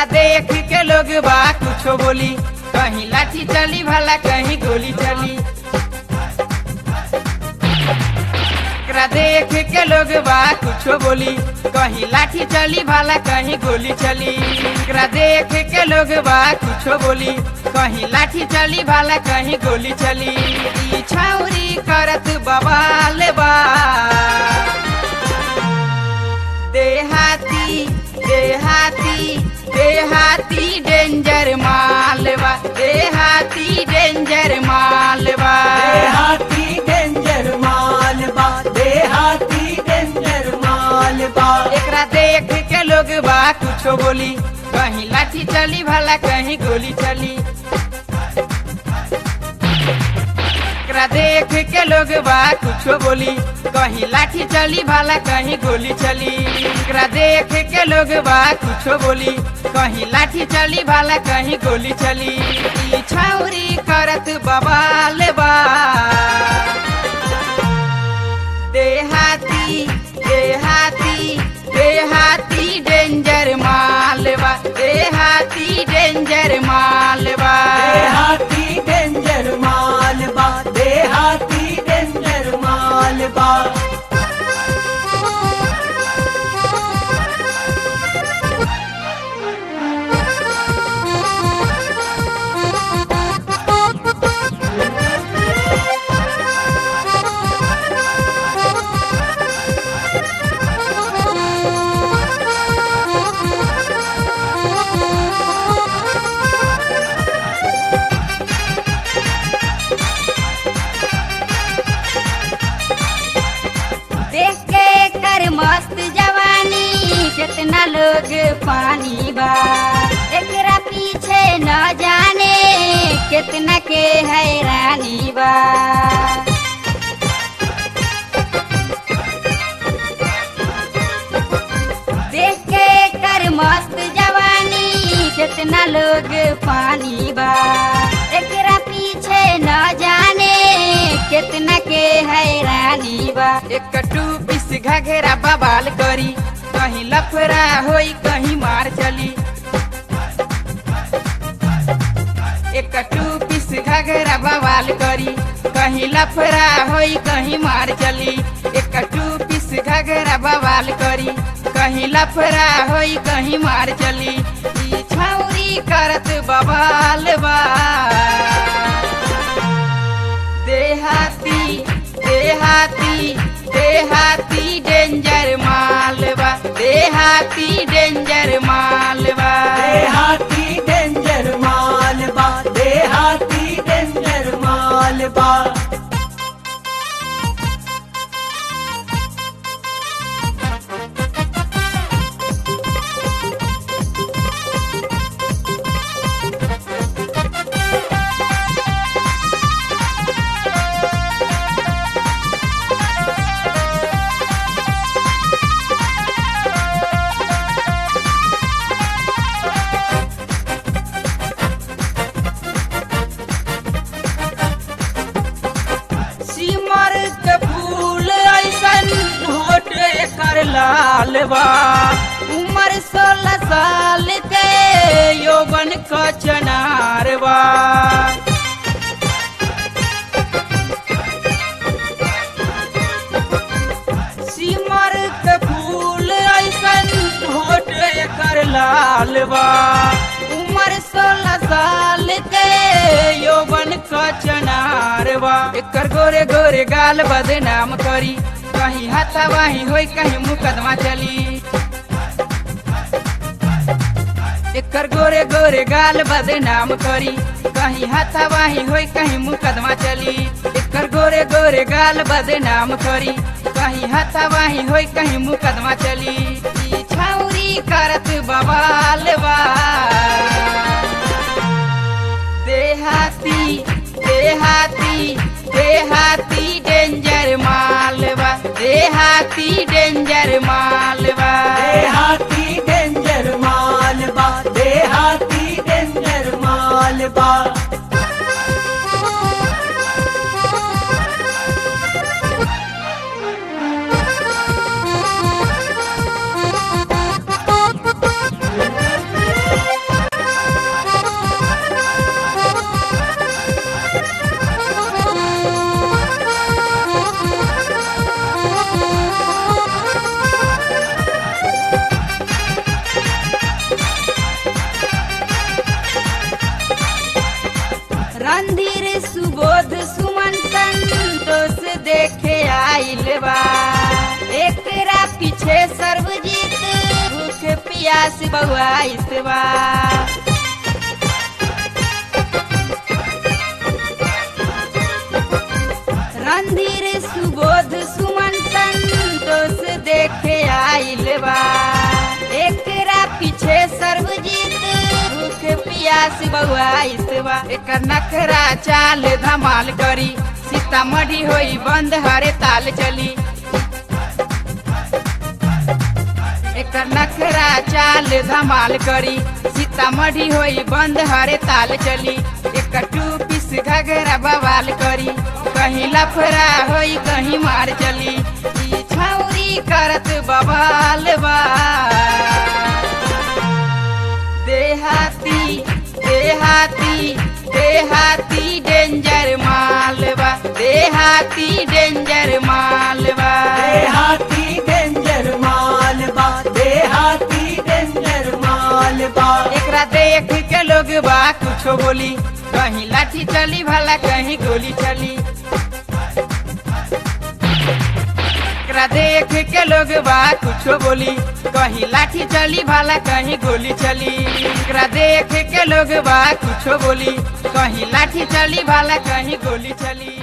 एकरा देख के लोग बा कुछो बोली कहीं लाठी चली भला कहीं गोली चली एकरा देख के लोग बा कुछो बोली कहीं लाठी चली भला कहीं गोली चली एकरा देख के लोग बा कुछो बोली कहीं लाठी चली भला कहीं गोली चली ई छाउरी करत बवाल बा देहाती देहाती देहाती डेंजर मालवा देहाती डेंजर मालवा देहाती डेंजर मालबा देहाती डेंजर मालबा एकरा देख के लोग बा कुछो बोली कहीं लाठी चली भला कहीं गोली चली एकरा देख के लोग बा कुछो बोली कहीं लाठी चली भला कहीं गोली चली एकरा देख के लोग बा कुछो बोली कहीं लाठी चली भला कहीं गोली चली ई छाउरी करत बवाल बा देहाती देहाती देहाती डेंजर मालवा देहाती डेंजर मालवा देहाती डेंजर मालबा देहाती डेंजर मालबा देख के कर मस्त जवानी कितना लोग पानी बा एकरा पीछे न जाने कितना के हैरानी बा देख के कर मस्त जवानी कितना लोग पानी बा एकरा पीछे न जाने कितना के हैरानी बा एक टू पीस घघरा बवाल करी कहीं लफड़ा होई कहीं मार चली एक टू पीस घघरा बवाल करी कहीं लफड़ा होई कहीं मार चली एक टू पीस घघरा बवाल करी कहीं लफड़ा होई कहीं मार चली ई छौरी करत बवाल बा देहाती देहाती देहाती डेंजर मालवा देहाती डेंजर मालवा देहाती डेंजर मालबा देहाती डेंजर मालबा सिमर के फूल ऐसन होठ एकर लाल बा उम्र सोलह साल के यौवन क चनार बा सिमर के फूल ऐसन होठ एकर लाल बा उम्र सोलह साल के यौवन क चनार बा एकर गोरे गोरे गाल बदनाम करी कहीं हाथावाही होई कहीं मुकदमा चली एकर गोरे गोरे गाल बदनाम करी कहीं हाथावाही होई कहीं मुकदमा चली एकर गोरे गोरे गाल बदनाम करी कहीं हाथावाही होई कहीं मुकदमा चली ई छौरी करत बवाल बा देहाती देहाती देहाती डेंजर मालवा देहाती डेंजर मालवा देहाती डेंजर मालबा देहाती डेंजर मालबा बा एकरा पीछे सर्वजीत भूख प्यास बउआइस बा रणधीर सुबोध सुमन संतोष देखे आइल बा एकरा पीछे सर्वजीत भूख प्यास बउआइस बा एकर नखरा चाल धमाल करी सीतामढ़ी होई बंद हरे ताल चली एकर नखरा चाल धमाल करी सीतामढ़ी होई बंद हरे ताल चली एकर टू पीस घगरा बवाल करी कहीं लफरा होई कहीं मार चली ई छौरी करत बवाल बा देहाती देहाती देहाती डेंजर मालवा देहाती डेंजर मालवा देहाती डेंजर मालबा देहाती डेंजर मालबा एकरा देख के लोग बा कुछो बोली कहीं लाठी चली भला कहीं गोली चली एकरा देख के लोग बा कुछो बोली कहीं लाठी चली भला कहीं गोली चली एकरा देख के लोग बा कुछो बोली कहीं लाठी चली भला कहीं गोली चली